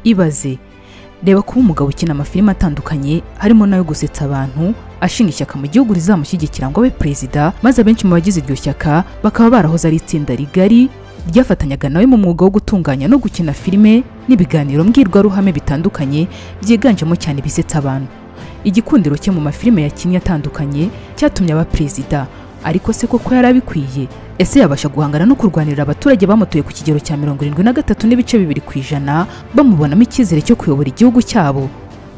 ibaze reba kuba umugabo ukina amafilime atandukanye harimo n'ayo gusetsa abantu ashinga ishyaka mu gihugu rizamushyigikira ngo abe perezida maze abenshi mu bagize iryo shyaka bakaba barahoze ari itsinda rigari ryafatanyaga nawe mu mwuga wo gutunganya no gukina filime n'ibiganiro mbwirwaruhame bitandukanye byiganjemo cyane ibisetsa abantu igikundiro cye mu mafilime yakinnye atandukanye cyatumye aba perezida ariko se koko yari abikwiye ese yabasha guhangana no kurwanirira abaturage bamutuye ku kigero cya mirongo irindwi na gatatu n'ibice bibiri ku ijana bamubonamo icyizere cyo kuyobora igihugu cyabo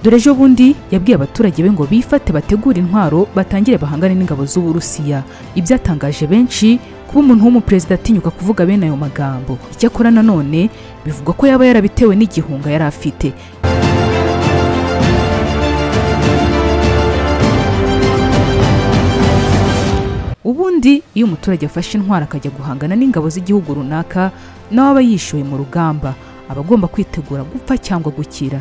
dore ejo bundi yabwiye abaturage be ngo bifate bategure intwaro batangire bahangane n'ingabo z'uburusiya ibyatangaje benshi kuba umuntu w'umuperezida atinyuka kuvuga bene ayo magambo icyakora nanone bivugwa ko yaba yarabitewe n'igihunga yari afite ubundi iyo umuturage afashe intwaro akajya guhangana n'ingabo z'igihugu runaka nawe aba yishoye mu rugamba aba agomba kwitegura gupfa cyangwa gukira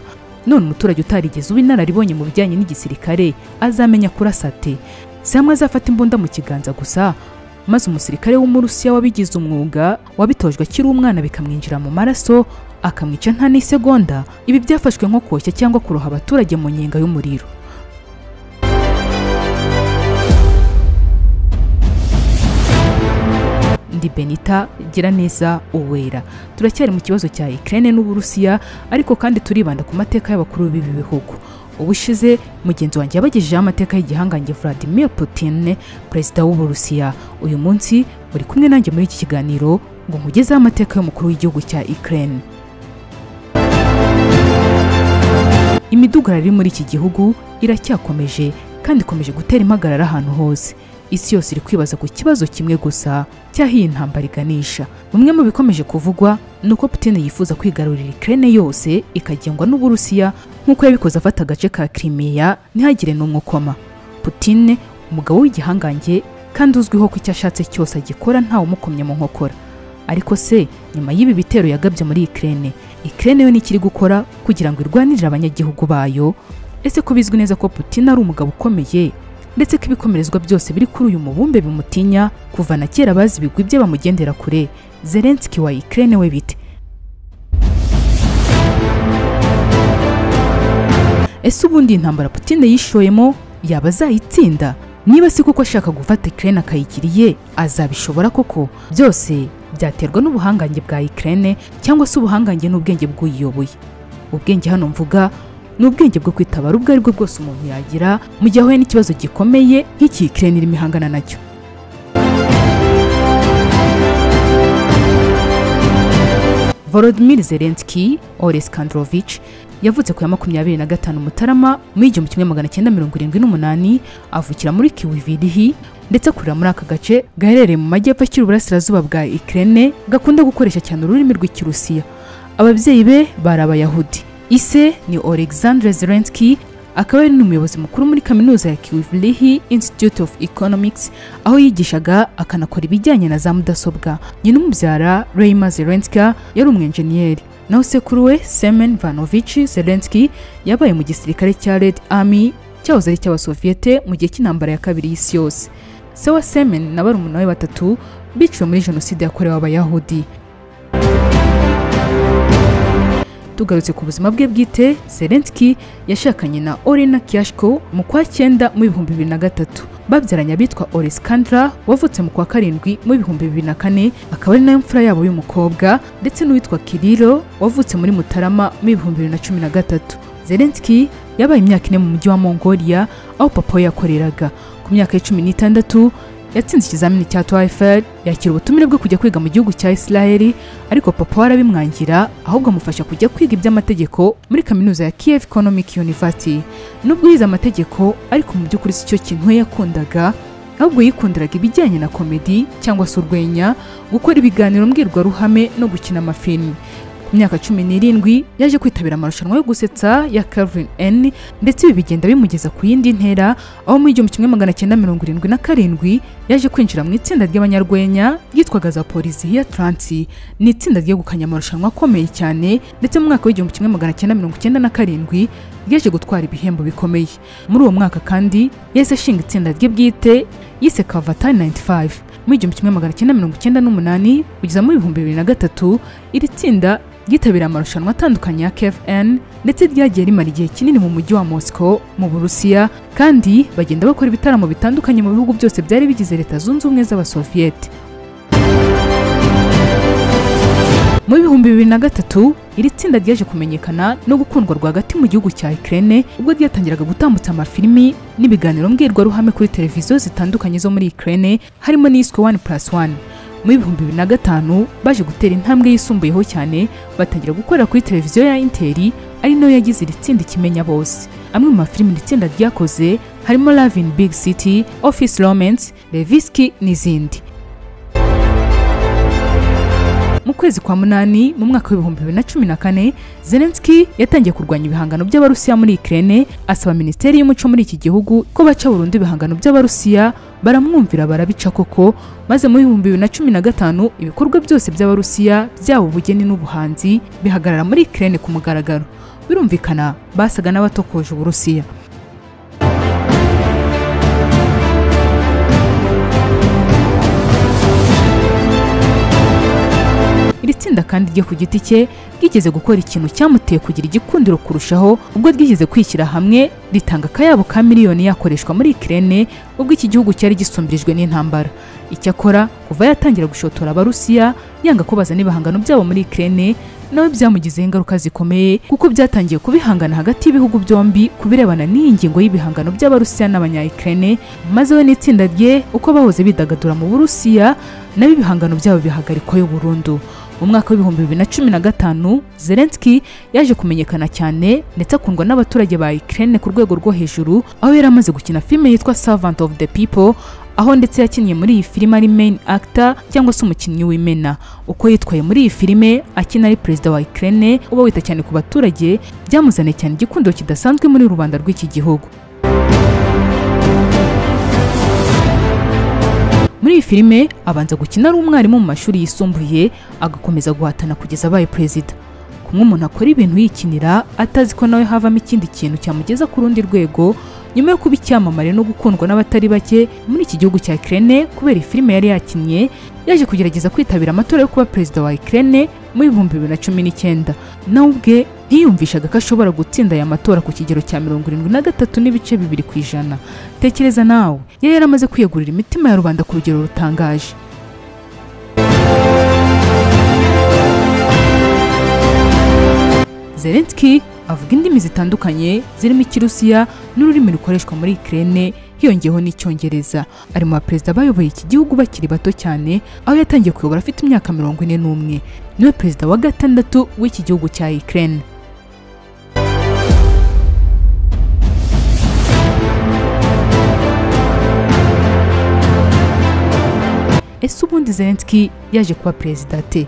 none umuturage utarigeze uba inararibonye mu bijyanye n'igisirikare azamenya kurasa ate si hamwe azafata imbunda mu kiganza gusa maze umusirikare w'umurusiya wabigize umwuga wabitojwe akiri umwana bikamwinjira mu maraso akamwica nta n'isegonda ibi byafashwe nko koshya cyangwa kuroha abaturage mu nyenga y'umuriro ndi benita giraneza uwera turacyari mu kibazo cya ikirere n'uburusiya ariko kandi turibanda ku mateka y'abakuru b'ibi bihugu ubushize mugenzi wanjye yabagejejeho amateka y'igihangange vladimir putin perezida w'uburusiya uyu munsi muri kumwe nanjye muri iki kiganiro ngo nkugezeho amateka y'umukuru w'igihugu cya ikirere imidugararo iri muri iki gihugu iracyakomeje kandi ikomeje gutera impagarara ahantu hose isi yose iri kwibaza ku kibazo kimwe gusa cy'aho iyi ntambara iganisha bimwe mu bikomeje kuvugwa ni uko putin yifuza kwigarurira ikirere yose ikagengwa n'uburusiya nk'uko yabikoze afata agace ka kirimiya ntihagire n'umwe ukoma putin umugabo w'igihangange kandi uzwiho ko icyo ashatse cyose agikora ntawe umukomye mu nkokora ariko se nyuma y'ibi bitero yagabye muri ikirere ikirere yo nikiri gukora kugira ngo irwanirire abanyagihugu bayo ese ko bizwi neza ko putin ari umugabo ukomeye ndetse ko ibikomerezwa byose biri kuri uyu mubumbe bimutinya kuva na kera bazi ibigwi bye bamugendera kure zelenski wa ikirere we bite ese ubundi intambara putine yishoyemo yaba azayitsinda niba si kuko ashaka gufata ikirere akayigiriye azabishobora koko byose byaterwa n'ubuhangange bwa ikirere cyangwa se ubuhangange n'ubwenge bw'uyiyoboye ubwenge hano mvuga ni ubwenge bwo kwitabara ubwo aribwo bwose umuntu yagira mu gihe ahuye n'ikibazo gikomeye nk'iki ikirere irimo ihangana nacyo volodimir zelenski ores kandrovich yavutse ku ya makumyabiri na gatanu mutarama mu igihumbi kimwe magana cyenda mirongo irindwi n'umunani avukira muri kiwivirihi ndetse akurira muri aka gace gaherereye mu majyepfo akiri uburasirazuba bwa ikirere gakunda gukoresha cyane ururimi rw'ikirusiya ababyeyi be bari abayahudi ise ni alexandre zelenski akaba ari n'umuyobozi mukuru muri kaminuza ya kiwivlihi institute of economics aho yigishaga akanakora ibijyanye na za mudasobwa nyina umubyara reima zelenski yari umwenjeniyeri naho sekuru we semen vanovici zelenski yabaye mu gisirikare cya red army cyahoze ari icy'abasoviyete mu gihe cy'intambara ya kabiri y'isi yose se wa semen na barumuna we batatu biciwe muri jenoside yakorewe abayahudi tugarutse ku buzima bwe bwite zelenski yashakanye na orena kiyashko mu kwa cyenda mu bihumbi bibiri na gatatu babyaranye abitwa oresikandra wavutse mu kwa karindwi mu bihumbi bibiri na kane akaba ari nayo mfura yabo y'umukobwa ndetse n'uwitwa kiriro wavutse muri mutarama mu bihumbi bibiri na cumi na gatatu zelenski yabaye imyaka ine mu mujyi wa mongolia aho papa we yakoreraga ku myaka ya cumi n'itandatu yatsinze ikizamini cya toyifel yakira ubutumire bwo kujya kwiga mu gihugu cya isiraheli ariko papa we arabimwangira ahubwo amufasha kujya kwiga iby'amategeko muri kaminuza ya kiev economic university nubwo yize amategeko ariko mu by'ukuri si cyo kintu we yakundaga ahubwo yikundiraga ibijyanye na komedi cyangwa se urwenya gukora ibiganiro mbwirwaruhame no gukina amafilimi ku myaka cumi n'irindwi yaje kwitabira amarushanwa yo gusetsa ya Calvin N ndetse ibi bigenda bimugeza ku yindi ntera aho mu igihumbi kimwe magana cyenda mirongo irindwi na karindwi yaje kwinjira mu itsinda ry'abanyarwenya ryitwaga za Polizihiya Transi ni itsinda ryegukanye amarushanwa akomeye cyane ndetse mu mwaka w'igihumbi kimwe magana cyenda mirongo cyenda na karindwi ryaje gutwara ibihembo bikomeye muri uwo mwaka kandi yahise ashinga itsinda rye bwite yise Kavatari 95 mu igihumbi kimwe magana cyenda mirongo cyenda n'umunani kugeza mu bihumbi bibiri na gatatu iri tsinda ryitabiriye amarushanwa atandukanye ya KFN ndetse ryagiye rimara igihe kinini mu mujyi wa Moscow mu Burusiya kandi bagenda bakora ibitaramo bitandukanye mu bihugu byose byari bigize Leta Zunze Ubumwe z'Abasoviyete mu bihumbi bibiri na gatatu iri tsinda ryaje kumenyekana no gukundwa rwagati mu gihugu cya Ukraine ubwo ryatangiraga gutambutsa amafilimi n'ibiganiro mbwirwaruhame kuri televiziyo zitandukanye zo muri Ukraine harimo n'iyiswe wani purasi wani mu bihumbi bibiri na gatanu baje gutera intambwe yisumbuyeho cyane batangira gukorera kuri televiziyo ya interi ari nayo yagize iri tsinda ikimenya bose amwe mu mafilimi iri tsinda ryakoze harimo Love in Big City Office Romance Leviski n'izindi mu kwezi kwa munani mu mwaka w'ibihumbi bibiri na cumi na kane zelenski yatangiye kurwanya ibihangano by'abarusiya muri ikirere asaba minisiteri y'umuco muri iki gihugu ko baca burundu ibihangano by'abarusiya baramwumvira barabica koko maze mu bihumbi bibiri na cumi na gatanu ibikorwa byose by'abarusiya byaba ubugeni n'ubuhanzi bihagarara muri ikirere ku mugaragaro birumvikana basaga n'abatokoje uburusiya iri tsinda kandi ryo ku giti cye ryigeze gukora ikintu cyamuteye kugira igikundiro kurushaho ubwo ryigeze kwishyira hamwe ritanga akayabo ka miliyoni yakoreshwa muri Ukraine ubwo iki gihugu cyari gisumbirijwe n'intambara icyakora kuva yatangira gushotora abarusiya yanga ko bazana ibihangano byabo muri Ukraine nawe byamugizeho ingaruka zikomeye kuko byatangiye kubihangana hagati y'ibihugu byombi ku birebana n'iyi ngingo y'ibihangano by'abarusiya n'abanyayikirene maze we n'itsinda rye uko bahoze bidagadura mu burusiya nabo ibihangano byabo bihagarikwayo burundu mu mwaka w'ibihumbi bibiri na cumi na gatanu zelenski yaje kumenyekana cyane ndetse akundwa n'abaturage ba ikirere ku rwego rwo hejuru aho yari amaze gukina filime yitwa servant of the people aho ndetse yakinnye muri iyi filime ari main actor cyangwa se umukinnyi w'imena uko yitwaye muri iyi filime akina ari perezida wa ikirere uba wita cyane ku baturage byamuzaniye cyane igikundo kidasanzwe muri rubanda rw'iki gihugu muri iyi filime abanza gukina ari umwarimu mu mashuri yisumbuye agakomeza guhatana kugeza abaye perezida kumwe umuntu akora ibintu yikinira atazi ko nawe havamo ikindi kintu cyamugeza ku rundi rwego nyuma yo kuba icyamamare no gukundwa n'abatari bake muri iki gihugu cya Ukraine kubera iyi filime yari yakinnye yaje kugerageza kwitabira amatora yo kuba perezida wa Ukraine mu bihumbi bibiri na cumi n'icyenda nawe ubwe ntiyumvishaga ko ashobora gutsinda aya matora ku kigero cya mirongo irindwi na gatatu n'ibice bibiri ku ijana tekereza nawe yari yaramaze kwiyegurira imitima ya rubanda ku rugero rutangaje zelenski avuga indimi zitandukanye zirimo ikirusiya n'ururimi rukoreshwa muri ikirere hiyongeyeho n'icyongereza ari mu baperezida bayoboye iki gihugu bakiri bato cyane aho yatangiye kuyobora afite imyaka mirongo ine n'umwe niwe perezida wa gatandatu w'iki gihugu cya ikirere ese ubundi zelenski yaje kuba perezida ate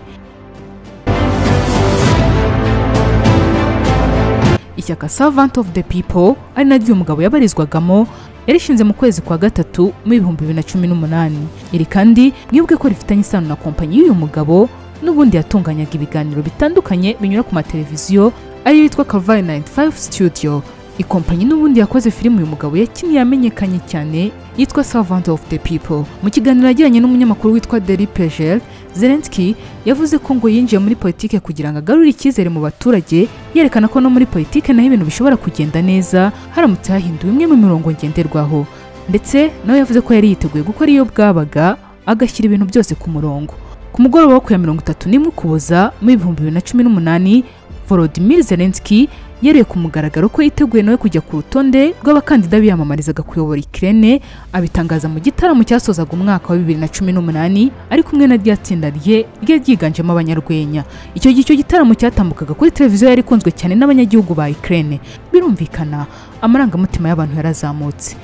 ishyaka servant of the people ari naryo uyu mugabo yabarizwagamo yarishinze mu kwezi kwa gatatu mu bihumbi bibiri na cumi n'umunani iri kandi mwibwe ko rifitanye isano na kompanyi y'uyu mugabo n'ubundi yatunganyaga ibiganiro bitandukanye binyura ku mateleviziyo ariyo yitwa Calvary 95 Studio ikompanyi n'ubundi yakoze filime uyu mugabo yakinnye yamenyekanye cyane yitwa Servant of the People mu kiganiro yagiranye n'umunyamakuru witwa Deli Pejel Zelensky yavuze ko ngo yinjiye muri politike kugira ngo agarure icyizere mu baturage yerekana ko no muri politike naho ibintu bishobora kugenda neza haramutse hahinduwe imwe mu mirongo ngenderwaho ndetse nawe yavuze ko yari yiteguye gukora iyo bwabaga agashyira ibintu byose ku murongo ku mugoroba wo ku ya mirongo itatu n'imwe ukuboza mu bihumbi bibiri na cumi n'umunani Volodymyr Zelensky yereye ku mugaragaro ko yiteguye nawe kujya ku rutonde rw'abakandida biyamamarizaga kuyobora Ukraine abitangaza mu gitaramo cyasozaga umwaka wa 2018 ari kumwe na rya tsinda rye rye ryiganjemo abanyarwenya icyo gihe icyo gitaramo cyatambukaga kuri televiziyo yari ikunzwe cyane n'abanyagihugu ba Ukraine birumvikana amarangamutima y'abantu yarazamutse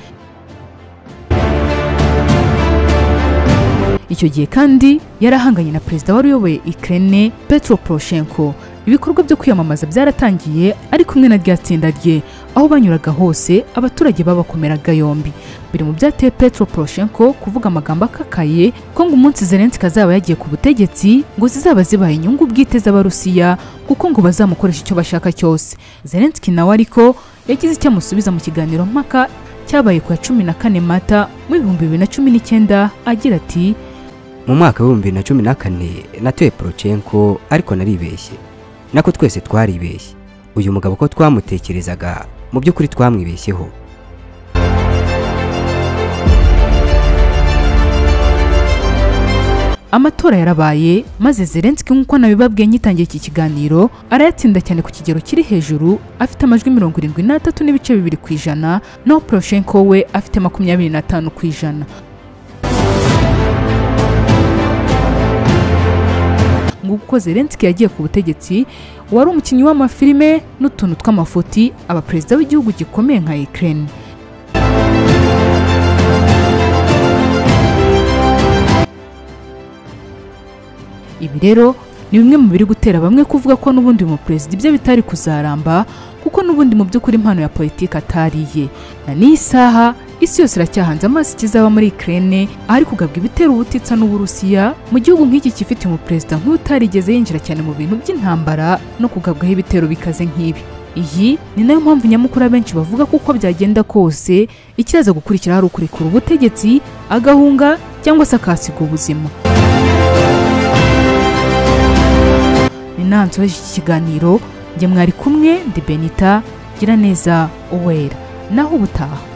icyo gihe kandi yarahanganye na perezida wari uyoboye Ukraine Petro Poroshenko ibikorwa byo kwiyamamaza byaratangiye ari kumwe na rya tsinda rye aho banyuraga hose abaturage babakomeraga yombi biri mu byateye Petro Poroshenko kuvuga amagambo akakaye ko ngo umunsi Zelensky azaba yagiye ku butegetsi ngo zizaba zibaha inyungu bwite z'abarusiya kuko ngo bazamukoresha icyo bashaka cyose Zelensky nawe ariko yagize icyo amusubiza mu kiganiro mpaka cyabaye ku ya cumi na kane mata mu bihumbi bibiri na cumi n'icyenda agira ati mu mwaka w'ibihumbi bibiri na cumi na kane natuye porochenko ariko naribeshye nako twese twaribeshye uyu mugabo ko twamutekerezaga mu by'ukuri twamwibeshyeho amatora yarabaye maze Zelensky nk'uko nabibabwiye nyitangiye iki kiganiro arayatsinda cyane ku kigero kiri hejuru afite amajwi mirongo irindwi n'atatu n'ibice bibiri ku ijana naho Poroshenko we afite makumyabiri n'atanu ku ijana ngo kuko Zelensky yagiye ku butegetsi wari umukinnyi w'amafilime n'utuntu tw'amafuti aba perezida w'igihugu gikomeye nka Ukraine ibi rero ni bimwe mu biri gutera bamwe kuvuga ko n'ubundi mu perezida ibye bitari kuzaramba kuko n'ubundi mu by'ukuri impano ya politiki atari iye na n'iyi saha isi yose iracyahanze amaso ikizaba muri Ukraine ahari kugabwa ibitera ubutitsa n'uburusiya mu gihugu nk'iki gifite mu perezida nk'utarigeze yinjira cyane mu bintu by'intambara no kugabwaho ibitero bikaze nk'ibi iyi ni nayo mpamvu nyamukuru benshi bavuga ko uko byagenda kose ikizaza gukurikiraho ari ukurekura ubutegetsi agahunga cyangwa se akahasiga ubuzima nansoje iki kiganiro njye mwari kumwe ndi benita gira neza uwera naho ubutaha